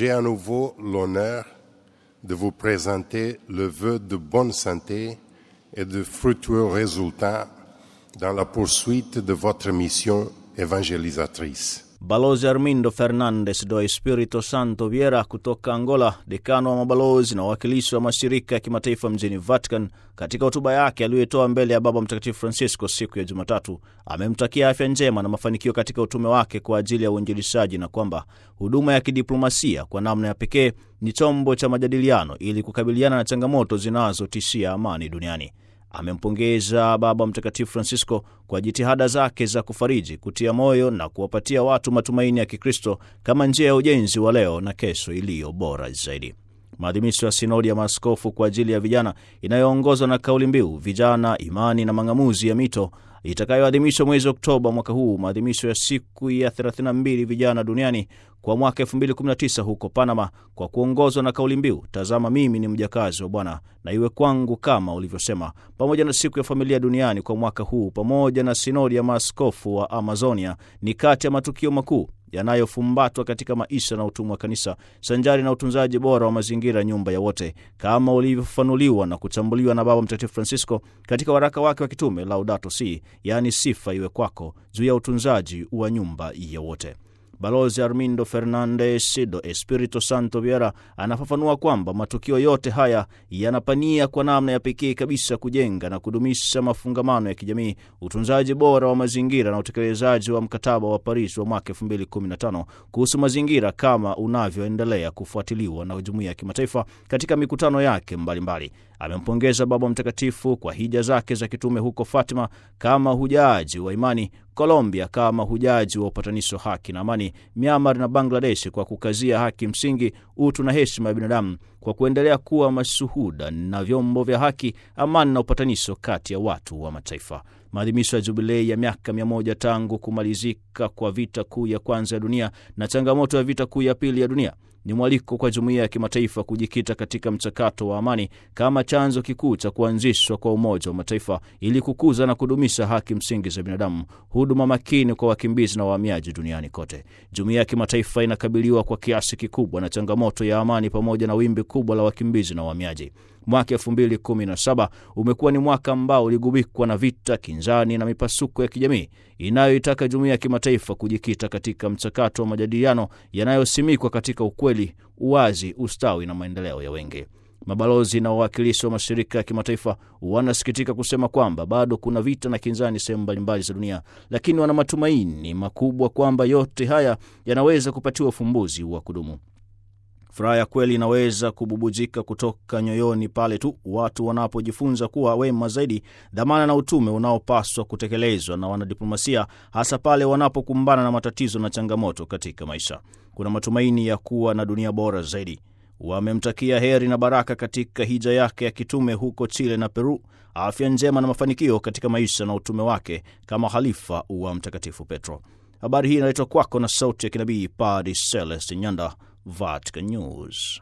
j'ai à nouveau l'honneur de vous présenter le vœu de bonne santé et de fructueux résultats dans la poursuite de votre mission évangélisatrice. Balozi Armindo Fernandes do Espirito Santo Vieira kutoka Angola, dekano wa mabalozi na wawakilishi wa mashirika ya kimataifa mjini Vatican, katika hotuba yake aliyoitoa mbele ya Baba Mtakatifu Francisco siku ya Jumatatu, amemtakia afya njema na mafanikio katika utume wake kwa ajili ya uinjilishaji na kwamba huduma ya kidiplomasia kwa namna ya pekee ni chombo cha majadiliano ili kukabiliana na changamoto zinazotishia amani duniani. Amempongeza Baba Mtakatifu Francisco kwa jitihada zake za kufariji, kutia moyo na kuwapatia watu matumaini ya Kikristo kama njia ya ujenzi wa leo na kesho iliyo bora zaidi. Maadhimisho ya sinodi ya maaskofu kwa ajili ya vijana inayoongozwa na kauli mbiu vijana, imani na mang'amuzi ya mito itakayoadhimishwa mwezi Oktoba mwaka huu, maadhimisho ya siku ya 32 vijana duniani kwa mwaka 2019 huko Panama, kwa kuongozwa na kauli mbiu tazama mimi ni mjakazi wa Bwana na iwe kwangu kama ulivyosema, pamoja na siku ya familia duniani kwa mwaka huu, pamoja na sinodi ya maaskofu wa Amazonia, ni kati ya matukio makuu yanayofumbatwa katika maisha na utumwa wa kanisa sanjari na utunzaji bora wa mazingira, nyumba ya wote, kama ulivyofafanuliwa na kuchambuliwa na Baba Mtakatifu Francisco katika waraka wake wa kitume Laudato Si, yaani sifa iwe kwako, juu ya utunzaji wa nyumba ya wote. Balozi Armindo Fernandes do Espirito Santo Vieira anafafanua kwamba matukio yote haya yanapania kwa namna ya pekee kabisa kujenga na kudumisha mafungamano ya kijamii, utunzaji bora wa mazingira na utekelezaji wa mkataba wa Paris wa mwaka 2015 kuhusu mazingira kama unavyoendelea kufuatiliwa na jumuiya ya kimataifa katika mikutano yake mbalimbali. Amempongeza Baba Mtakatifu kwa hija zake za kitume huko Fatima kama hujaji wa imani, Colombia kama hujaji wa upatanisho, haki na amani, Myanmar na Bangladesh kwa kukazia haki msingi, utu na heshima ya binadamu, kwa kuendelea kuwa mashuhuda na vyombo vya haki, amani na upatanisho kati ya watu wa mataifa. Maadhimisho ya jubilei ya miaka mia moja tangu kumalizika kwa vita kuu ya kwanza ya dunia na changamoto ya vita kuu ya pili ya dunia ni mwaliko kwa jumuiya ya kimataifa kujikita katika mchakato wa amani kama chanzo kikuu cha kuanzishwa kwa Umoja wa Mataifa ili kukuza na kudumisha haki msingi za binadamu, huduma makini kwa wakimbizi na wahamiaji duniani kote. Jumuiya ya kimataifa inakabiliwa kwa kiasi kikubwa na changamoto ya amani pamoja na wimbi kubwa la wakimbizi na wahamiaji. Mwaka 2017 umekuwa ni mwaka ambao uligubikwa na vita, kinzani na mipasuko ya kijamii inayoitaka jumuiya ya kimataifa kujikita katika mchakato wa majadiliano yanayosimikwa katika ukweli, uwazi, ustawi na maendeleo ya wengi. Mabalozi na wawakilishi wa mashirika ya kimataifa wanasikitika kusema kwamba bado kuna vita na kinzani sehemu mbalimbali za dunia, lakini wana matumaini makubwa kwamba yote haya yanaweza kupatiwa ufumbuzi wa kudumu. Furaha ya kweli inaweza kububujika kutoka nyoyoni pale tu watu wanapojifunza kuwa wema zaidi, dhamana na utume unaopaswa kutekelezwa na wanadiplomasia, hasa pale wanapokumbana na matatizo na changamoto katika maisha. Kuna matumaini ya kuwa na dunia bora zaidi. Wamemtakia heri na baraka katika hija yake ya kitume huko Chile na Peru, afya njema na mafanikio katika maisha na utume wake kama halifa wa Mtakatifu Petro. Habari hii inaletwa kwako na sauti ya kinabii Padre Celeste Nyanda, Vatican News.